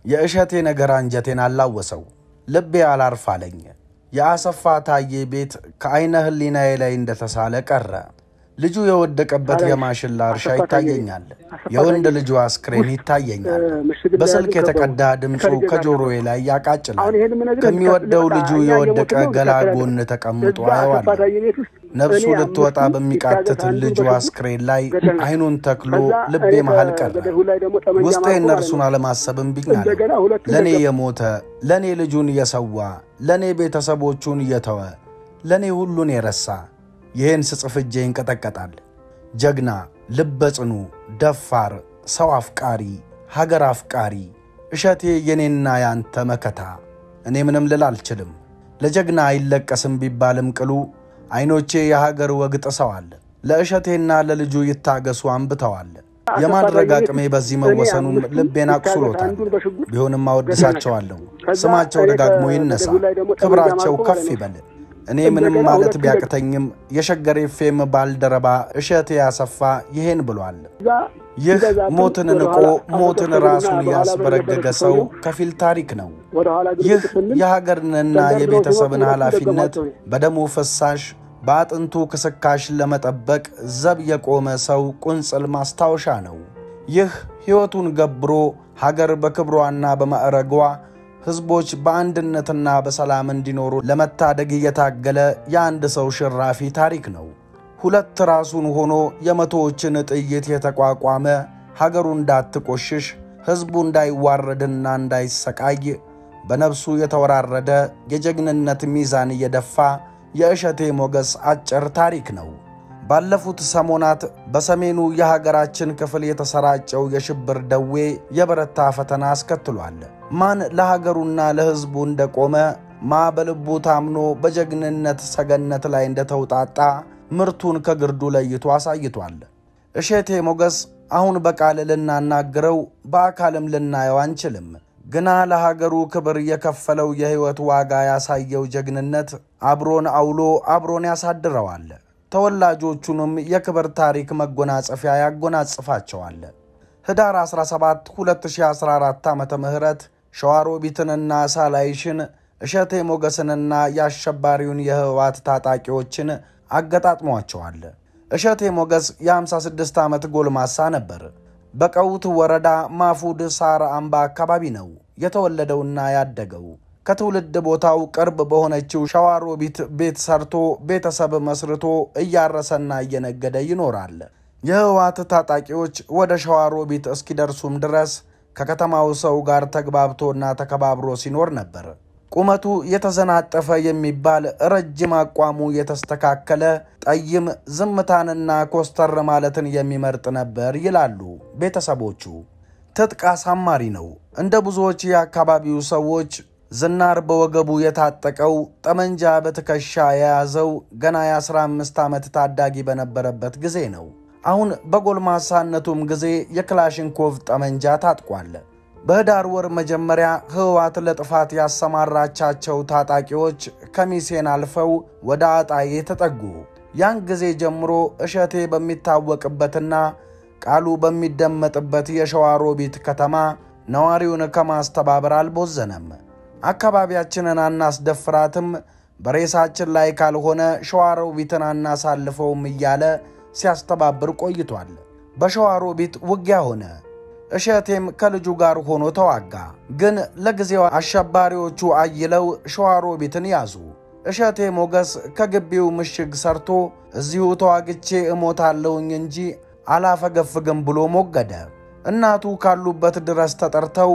የእሸቴ ነገር አንጀቴን አላወሰው፣ ልቤ አላርፍ አለኝ። የአሰፋ ታዬ ቤት ከዐይነ ሕሊናዬ ላይ እንደተሳለ ቀረ። ልጁ የወደቀበት የማሽላ እርሻ ይታየኛል። የወንድ ልጁ አስክሬን ይታየኛል። በስልክ የተቀዳ ድምፁ ከጆሮዬ ላይ ያቃጭላል። ከሚወደው ልጁ የወደቀ ገላ ጎን ተቀምጦ አየዋለሁ። ነፍሱ ልትወጣ በሚቃትት ልጁ አስክሬን ላይ አይኑን ተክሎ ልቤ መሃል ቀረ። ውስጤ እነርሱን አለማሰብ እምቢኝ አለ። ለእኔ የሞተ ለእኔ ልጁን የሰዋ ለእኔ ቤተሰቦቹን እየተወ ለእኔ ሁሉን የረሳ ይህን ስጽፍ እጄ ይንቀጠቀጣል። ጀግና፣ ልበ ጽኑ፣ ደፋር፣ ሰው አፍቃሪ፣ ሀገር አፍቃሪ እሸቴ የኔና ያንተ መከታ። እኔ ምንም ልል አልችልም። ለጀግና አይለቀስም ቢባልም ቅሉ ዐይኖቼ የሀገር ወግ ጥሰዋል። ለእሸቴና ለልጁ ይታገሱ አንብተዋል። የማድረግ አቅሜ በዚህ መወሰኑም ልቤን አቁስሎታል። ቢሆንም አወድሳቸዋለሁ። ስማቸው ደጋግሞ ይነሳ፣ ክብራቸው ከፍ ይበል። እኔ ምንም ማለት ቢያቅተኝም የሸገር ኤፍኤም ባልደረባ እሸቴ ያሰፋ ይሄን ብሏል። ይህ ሞትን ንቆ ሞትን ራሱን ያስበረገገ ሰው ከፊል ታሪክ ነው። ይህ የሀገርንና የቤተሰብን ኃላፊነት በደሙ ፍሳሽ በአጥንቱ ክስካሽ ለመጠበቅ ዘብ የቆመ ሰው ቁንጽል ማስታወሻ ነው። ይህ ሕይወቱን ገብሮ ሀገር በክብሯና በማዕረጓ ሕዝቦች በአንድነትና በሰላም እንዲኖሩ ለመታደግ እየታገለ የአንድ ሰው ሽራፊ ታሪክ ነው። ሁለት ራሱን ሆኖ የመቶዎችን ጥይት የተቋቋመ ሀገሩ እንዳትቆሽሽ ሕዝቡ እንዳይዋረድና እንዳይሰቃይ በነፍሱ የተወራረደ የጀግንነት ሚዛን እየደፋ የእሸቴ ሞገስ አጭር ታሪክ ነው። ባለፉት ሰሞናት በሰሜኑ የሀገራችን ክፍል የተሰራጨው የሽብር ደዌ የበረታ ፈተና አስከትሏል። ማን ለሀገሩና ለሕዝቡ እንደቆመ ማ በልቡ ታምኖ በጀግንነት ሰገነት ላይ እንደተውጣጣ ምርቱን ከግርዱ ለይቶ አሳይቷል። እሸቴ ሞገስ አሁን በቃል ልናናግረው በአካልም ልናየው አንችልም። ግና ለሀገሩ ክብር የከፈለው የሕይወት ዋጋ ያሳየው ጀግንነት አብሮን አውሎ አብሮን ያሳድረዋል። ተወላጆቹንም የክብር ታሪክ መጎናጸፊያ ያጎናጽፋቸዋል። ህዳር 17 2014 ዓ ም ሸዋሮቢትንና ሳላይሽን እሸቴ ሞገስንና የአሸባሪውን የህወሓት ታጣቂዎችን አገጣጥሟቸዋል። እሸቴ ሞገስ የ56 ዓመት ጎልማሳ ነበር። በቀውት ወረዳ ማፉድ ሳር አምባ አካባቢ ነው የተወለደውና ያደገው። ከትውልድ ቦታው ቅርብ በሆነችው ሸዋሮቢት ቤት ሰርቶ ቤተሰብ መስርቶ እያረሰና እየነገደ ይኖራል። የህወሓት ታጣቂዎች ወደ ሸዋሮቢት እስኪደርሱም ድረስ ከከተማው ሰው ጋር ተግባብቶና ተከባብሮ ሲኖር ነበር። ቁመቱ የተዘናጠፈ የሚባል ረጅም አቋሙ የተስተካከለ ጠይም፣ ዝምታንና ኮስተር ማለትን የሚመርጥ ነበር ይላሉ ቤተሰቦቹ። ትጥቅ አሳማሪ ነው። እንደ ብዙዎች የአካባቢው ሰዎች ዝናር በወገቡ የታጠቀው ጠመንጃ በትከሻ የያዘው ገና የ15 ዓመት ታዳጊ በነበረበት ጊዜ ነው። አሁን በጎልማሳነቱም ጊዜ የክላሽንኮቭ ጠመንጃ ታጥቋል። በህዳር ወር መጀመሪያ ህወሓት ለጥፋት ያሰማራቻቸው ታጣቂዎች ከሚሴን አልፈው ወደ አጣዬ ተጠጉ። ያን ጊዜ ጀምሮ እሸቴ በሚታወቅበትና ቃሉ በሚደመጥበት የሸዋሮቢት ከተማ ነዋሪውን ከማስተባበር አልቦዘነም። አካባቢያችንን አናስደፍራትም፣ በሬሳችን ላይ ካልሆነ ሸዋሮቢትን አናሳልፈውም እያለ ሲያስተባብር ቆይቷል። በሸዋሮቢት ውጊያ ሆነ። እሸቴም ከልጁ ጋር ሆኖ ተዋጋ። ግን ለጊዜው አሸባሪዎቹ አይለው ሸዋሮቢትን ያዙ። እሸቴ ሞገስ ከግቢው ምሽግ ሰርቶ እዚሁ ተዋግቼ እሞታለሁኝ እንጂ አላፈገፍግም ብሎ ሞገደ። እናቱ ካሉበት ድረስ ተጠርተው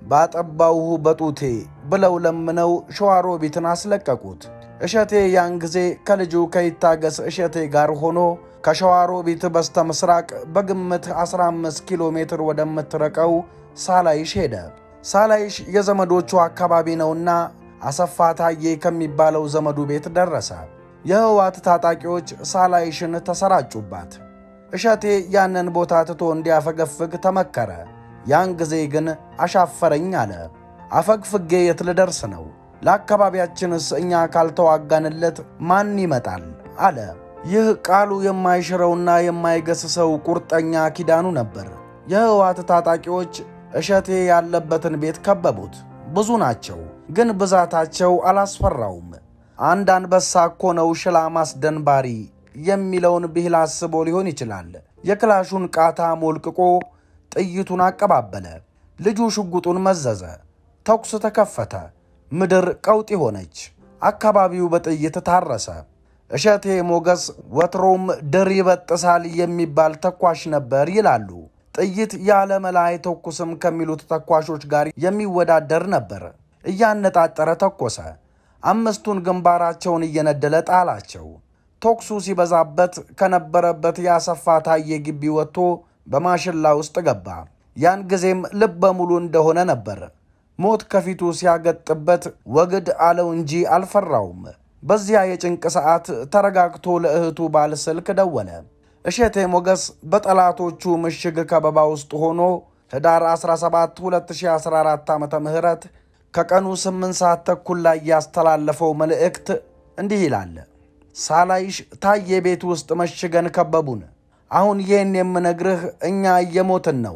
ባጠባውሁ በጡቴ ብለው ለምነው ሸዋሮቢትን አስለቀቁት። እሸቴ ያን ጊዜ ከልጁ ከይታገስ እሸቴ ጋር ሆኖ ከሸዋሮቢት በስተ ምስራቅ በግምት 15 ኪሎ ሜትር ወደምትረቀው ሳላይሽ ሄደ። ሳላይሽ የዘመዶቹ አካባቢ ነውና አሰፋ ታዬ ከሚባለው ዘመዱ ቤት ደረሰ። የህወሓት ታጣቂዎች ሳላይሽን ተሰራጩባት። እሸቴ ያንን ቦታ ትቶ እንዲያፈገፍግ ተመከረ። ያን ጊዜ ግን አሻፈረኝ አለ። አፈግፍጌ የት ልደርስ ነው? ለአካባቢያችንስ እኛ ካልተዋጋንለት ማን ይመጣል? አለ። ይህ ቃሉ የማይሽረውና የማይገስሰው ቁርጠኛ ኪዳኑ ነበር። የህወሓት ታጣቂዎች እሸቴ ያለበትን ቤት ከበቡት። ብዙ ናቸው፣ ግን ብዛታቸው አላስፈራውም። አንድ አንበሳ እኮ ነው ሽላ ማስደንባሪ የሚለውን ብሂል አስቦ ሊሆን ይችላል። የክላሹን ቃታ ሞልቅቆ ጥይቱን አቀባበለ። ልጁ ሽጉጡን መዘዘ። ተኩስ ተከፈተ። ምድር ቀውጢ ሆነች። አካባቢው በጥይት ታረሰ። እሸቴ ሞገስ ወትሮም ድር ይበጥሳል የሚባል ተኳሽ ነበር ይላሉ። ጥይት ያለ መላ አይተኩስም ከሚሉት ተኳሾች ጋር የሚወዳደር ነበር። እያነጣጠረ ተኮሰ። አምስቱን ግንባራቸውን እየነደለ ጣላቸው። ተኩሱ ሲበዛበት ከነበረበት የአሰፋ ታዬ ግቢ ወጥቶ በማሽላ ውስጥ ገባ። ያን ጊዜም ልበ ሙሉ እንደሆነ ነበር። ሞት ከፊቱ ሲያገጥበት ወግድ አለው እንጂ አልፈራውም። በዚያ የጭንቅ ሰዓት ተረጋግቶ ለእህቱ ባል ስልክ ደወለ። እሸቴ ሞገስ በጠላቶቹ ምሽግ ከበባ ውስጥ ሆኖ ህዳር 17 2014 ዓ ም ከቀኑ 8 ሰዓት ተኩል ላይ ያስተላለፈው መልእክት እንዲህ ይላል። ሳላይሽ ታዬ ቤት ውስጥ መሽገን ከበቡን። አሁን ይህን የምነግርህ እኛ እየሞትን ነው፣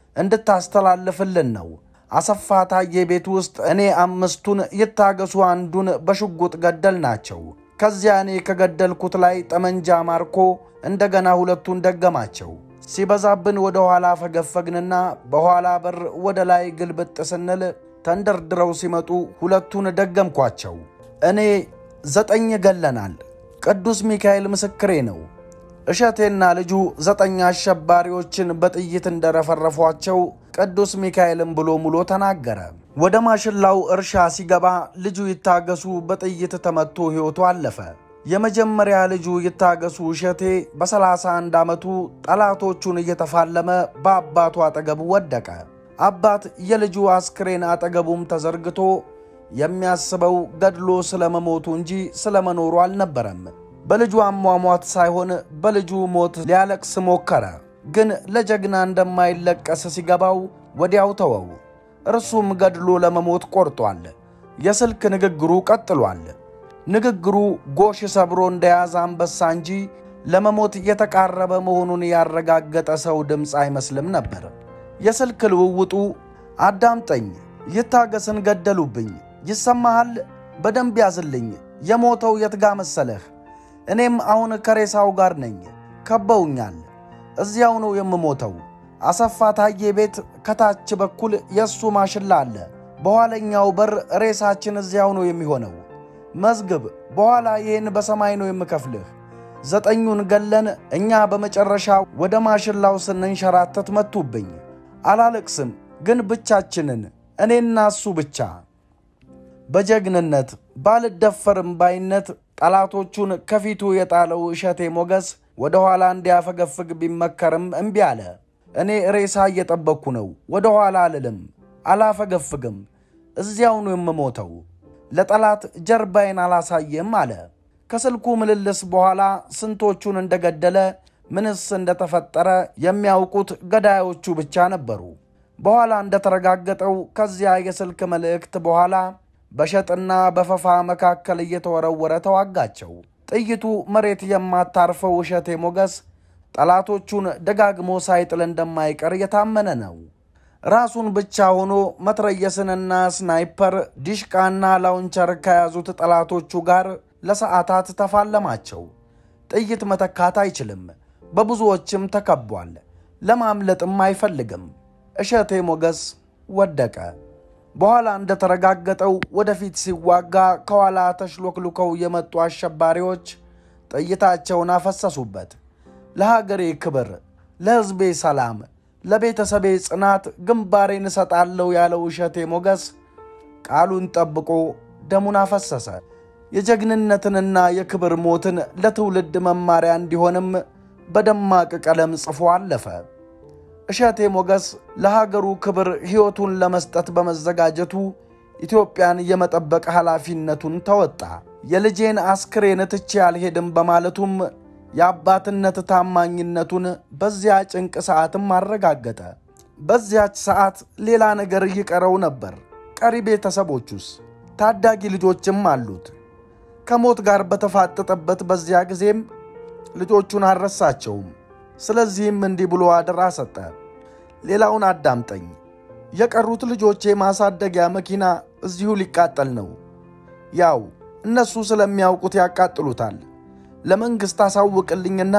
እንድታስተላልፍልን ነው። አሰፋ ታዬ ቤት ውስጥ እኔ አምስቱን ይታገሱ አንዱን በሽጉጥ ገደል ናቸው። ከዚያ እኔ ከገደልኩት ላይ ጠመንጃ ማርኮ እንደገና ሁለቱን ደገማቸው። ሲበዛብን ወደ ኋላ ፈገፈግንና በኋላ በር ወደ ላይ ግልብጥ ስንል ተንደርድረው ሲመጡ ሁለቱን ደገምኳቸው። እኔ ዘጠኝ ገለናል። ቅዱስ ሚካኤል ምስክሬ ነው። እሸቴና ልጁ ዘጠኝ አሸባሪዎችን በጥይት እንደረፈረፏቸው ቅዱስ ሚካኤልም ብሎ ሙሎ ተናገረ። ወደ ማሽላው እርሻ ሲገባ ልጁ ይታገሱ በጥይት ተመቶ ሕይወቱ አለፈ። የመጀመሪያ ልጁ ይታገሱ እሸቴ በ31 ዓመቱ ጠላቶቹን እየተፋለመ በአባቱ አጠገብ ወደቀ። አባት የልጁ አስክሬን አጠገቡም ተዘርግቶ የሚያስበው ገድሎ ስለመሞቱ እንጂ ስለመኖሩ አልነበረም። በልጁ አሟሟት ሳይሆን በልጁ ሞት ሊያለቅስ ሞከረ። ግን ለጀግና እንደማይለቀስ ሲገባው ወዲያው ተወው። እርሱም ገድሎ ለመሞት ቆርጧል። የስልክ ንግግሩ ቀጥሏል። ንግግሩ ጎሽ ሰብሮ እንደያዘ አንበሳ እንጂ ለመሞት የተቃረበ መሆኑን ያረጋገጠ ሰው ድምፅ አይመስልም ነበር። የስልክ ልውውጡ አዳምጠኝ፣ ይታገስን ገደሉብኝ፣ ይሰማሃል? በደንብ ያዝልኝ። የሞተው የትጋ መሰለህ? እኔም አሁን ከሬሳው ጋር ነኝ። ከበውኛል። እዚያው ነው የምሞተው። አሰፋ ታዬ ቤት ከታች በኩል የእሱ ማሽላ አለ። በኋለኛው በር ሬሳችን እዚያው ነው የሚሆነው። መዝግብ፣ በኋላ ይህን በሰማይ ነው የምከፍልህ። ዘጠኙን ገለን እኛ በመጨረሻ ወደ ማሽላው ስንንሸራተት መቱብኝ። አላለቅስም፣ ግን ብቻችንን እኔና እሱ ብቻ። በጀግንነት ባልደፈርም ባይነት ጠላቶቹን ከፊቱ የጣለው እሸቴ ሞገስ ወደ ኋላ እንዲያፈገፍግ ቢመከርም እምቢ አለ። እኔ ሬሳ እየጠበቅኩ ነው፣ ወደ ኋላ አልልም፣ አላፈገፍግም፣ እዚያው ነው የምሞተው። ለጠላት ጀርባዬን አላሳየም አለ። ከስልኩ ምልልስ በኋላ ስንቶቹን እንደገደለ ምንስ እንደተፈጠረ የሚያውቁት ገዳዮቹ ብቻ ነበሩ። በኋላ እንደተረጋገጠው ከዚያ የስልክ መልእክት በኋላ በሸጥና በፈፋ መካከል እየተወረወረ ተዋጋቸው። ጥይቱ መሬት የማታርፈው እሸቴ ሞገስ ጠላቶቹን ደጋግሞ ሳይጥል እንደማይቀር የታመነ ነው። ራሱን ብቻ ሆኖ መትረየስንና ስናይፐር ዲሽቃና ላውንቸር ከያዙት ጠላቶቹ ጋር ለሰዓታት ተፋለማቸው። ጥይት መተካት አይችልም። በብዙዎችም ተከቧል። ለማምለጥም አይፈልግም። እሸቴ ሞገስ ወደቀ። በኋላ እንደተረጋገጠው ወደፊት ሲዋጋ ከኋላ ተሽሎክሉከው የመጡ አሸባሪዎች ጥይታቸውን አፈሰሱበት። ለሀገሬ ክብር፣ ለሕዝቤ ሰላም፣ ለቤተሰቤ ጽናት ግንባሬን እሰጣለሁ ያለው እሸቴ ሞገስ ቃሉን ጠብቆ ደሙን አፈሰሰ። የጀግንነትንና የክብር ሞትን ለትውልድ መማሪያ እንዲሆንም በደማቅ ቀለም ጽፎ አለፈ። እሸቴ ሞገስ ለሀገሩ ክብር ሕይወቱን ለመስጠት በመዘጋጀቱ ኢትዮጵያን የመጠበቅ ኃላፊነቱን ተወጣ። የልጄን አስክሬን ትቼ አልሄድም በማለቱም የአባትነት ታማኝነቱን በዚያ ጭንቅ ሰዓትም አረጋገጠ። በዚያች ሰዓት ሌላ ነገር ይቀረው ነበር። ቀሪ ቤተሰቦቹስ? ታዳጊ ልጆችም አሉት። ከሞት ጋር በተፋጠጠበት በዚያ ጊዜም ልጆቹን አልረሳቸውም። ስለዚህም እንዲህ ብሎ አደራ ሰጠ። ሌላውን አዳምጠኝ። የቀሩት ልጆቼ ማሳደጊያ መኪና እዚሁ ሊቃጠል ነው። ያው እነሱ ስለሚያውቁት ያቃጥሉታል። ለመንግሥት አሳውቅልኝና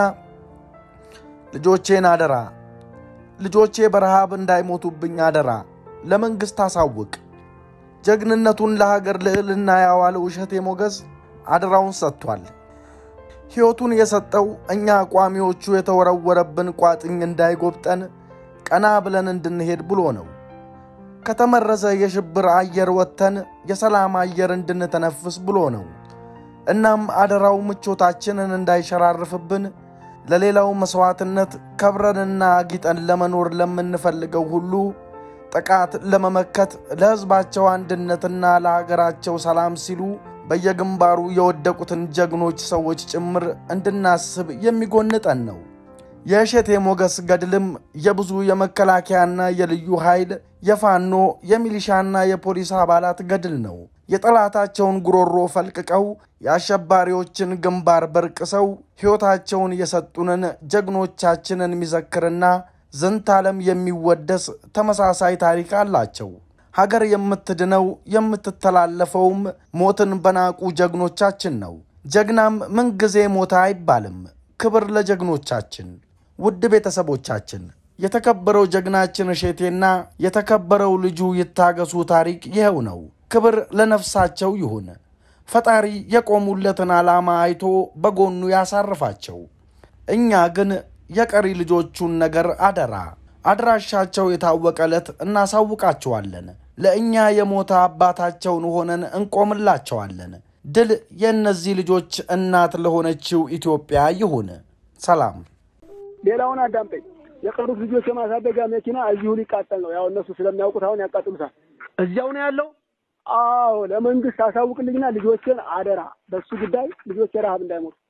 ልጆቼን አደራ፣ ልጆቼ በረሃብ እንዳይሞቱብኝ አደራ፣ ለመንግሥት አሳውቅ። ጀግንነቱን ለሀገር ልዕልና ያዋለው እሸቴ ሞገስ አደራውን ሰጥቷል። ሕይወቱን የሰጠው እኛ ቋሚዎቹ የተወረወረብን ቋጥኝ እንዳይጎብጠን ቀና ብለን እንድንሄድ ብሎ ነው። ከተመረዘ የሽብር አየር ወጥተን የሰላም አየር እንድንተነፍስ ብሎ ነው። እናም አደራው ምቾታችንን እንዳይሸራርፍብን ለሌላው መሥዋዕትነት ከብረንና አጊጠን ለመኖር ለምንፈልገው ሁሉ ጥቃት ለመመከት ለሕዝባቸው አንድነትና ለሀገራቸው ሰላም ሲሉ በየግንባሩ የወደቁትን ጀግኖች ሰዎች ጭምር እንድናስብ የሚጎንጠን ነው። የእሸቴ ሞገስ ገድልም የብዙ የመከላከያና የልዩ ኃይል የፋኖ የሚሊሻና የፖሊስ አባላት ገድል ነው። የጠላታቸውን ጉሮሮ ፈልቅቀው የአሸባሪዎችን ግንባር በርቅሰው ሕይወታቸውን የሰጡንን ጀግኖቻችንን የሚዘክርና ዝንታለም የሚወደስ ተመሳሳይ ታሪክ አላቸው። ሀገር የምትድነው የምትተላለፈውም ሞትን በናቁ ጀግኖቻችን ነው። ጀግናም ምንጊዜ ሞተ አይባልም። ክብር ለጀግኖቻችን። ውድ ቤተሰቦቻችን የተከበረው ጀግናችን እሸቴና የተከበረው ልጁ ይታገሱ ታሪክ ይኸው ነው። ክብር ለነፍሳቸው ይሁን። ፈጣሪ የቆሙለትን ዓላማ አይቶ በጎኑ ያሳርፋቸው። እኛ ግን የቀሪ ልጆቹን ነገር አደራ አድራሻቸው የታወቀ ዕለት እናሳውቃቸዋለን። ለእኛ የሞተ አባታቸውን ሆነን እንቆምላቸዋለን። ድል የእነዚህ ልጆች እናት ለሆነችው ኢትዮጵያ ይሁን። ሰላም። ሌላውን አዳምጠኝ። የቀሩት ልጆች የማሳደጊያ መኪና እዚሁ ሊቃጠል ነው። ያው እነሱ ስለሚያውቁት አሁን ያቃጥሉታል። እዚያው ነው ያለው። አዎ ለመንግስት አሳውቅልኝና ልጆችን አደራ፣ በሱ ጉዳይ ልጆች ረሀብ እንዳይሞቱ